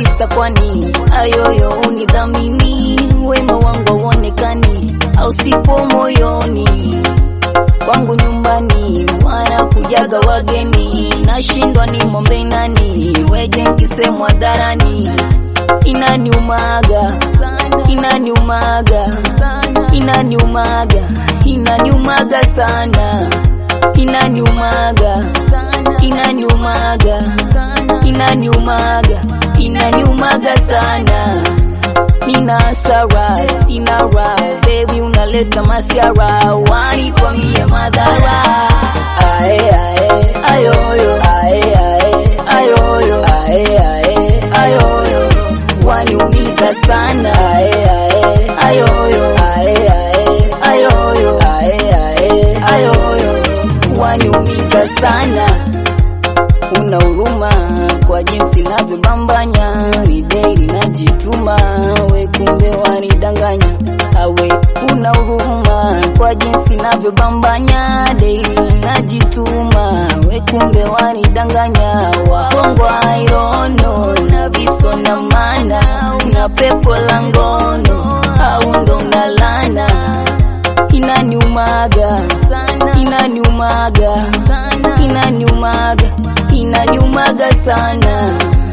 kisa kwani ayoyo unidhamini wema wangu auonekani au sipo moyoni kwangu nyumbani wanakujaga wageni nashindwa ni mombe nani weje nkisemwa dharani inaniumaga inaniumaga inaniumaga inaniumaga sana inaniumaga inaniumaga inaniumaga inaniumaga sana nina hasara sina raha baby unaleta masiara wanipa mie madhara ae ae ayoyo ae ae ayoyo ae ae ayoyo waniumiza sana ae ae ayoyo ae ae ayoyo ae ae ayoyo waniumiza sana una huruma kwa jinsi navyobambanya ni dei najituma we kumbe wanidanganya awe una huruma kwa jinsi navyobambanya dei najituma we kumbe wanidanganya wahongwa irono na viso na mana una pepo la ngono au ndo unalana inaniumaga inaniumaga inaniumaga inaniumaga sana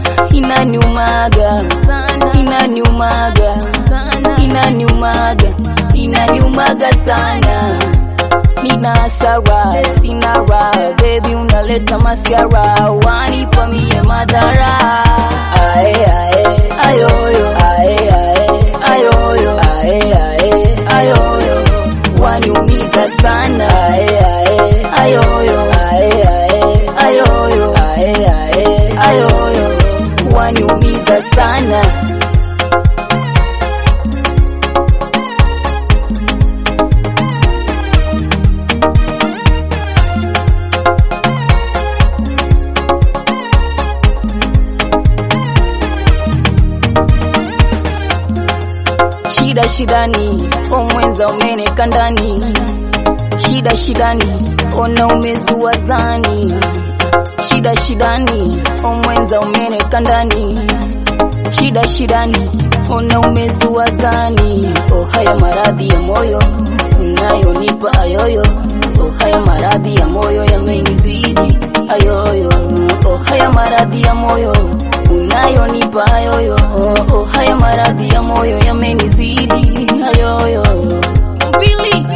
inaniumaga inaniumaga inaniumaga inaniumaga sana nina hasara sina raha baby unaleta masiara wanipa mie madhara ae ae ayoyo ae ae ayoyo ae ae ayoyo waniumiza sana ae ae ayoyo ae ae ayoyo ae ae ayoyo waniumiza sana shida shidani omwenza umeneka ndani shida shidani ona umezua zani shida shidani omwenza umeneka ndani shida shidani ona umezua zani oh haya maradhi ya moyo unayonipa ayoyo oh haya maradhi ya moyo yamenizidi ayoyo oh haya maradhi ya moyo unayonipa ayoyo oh haya maradhi ya moyo yamenizidi ayoyo Really?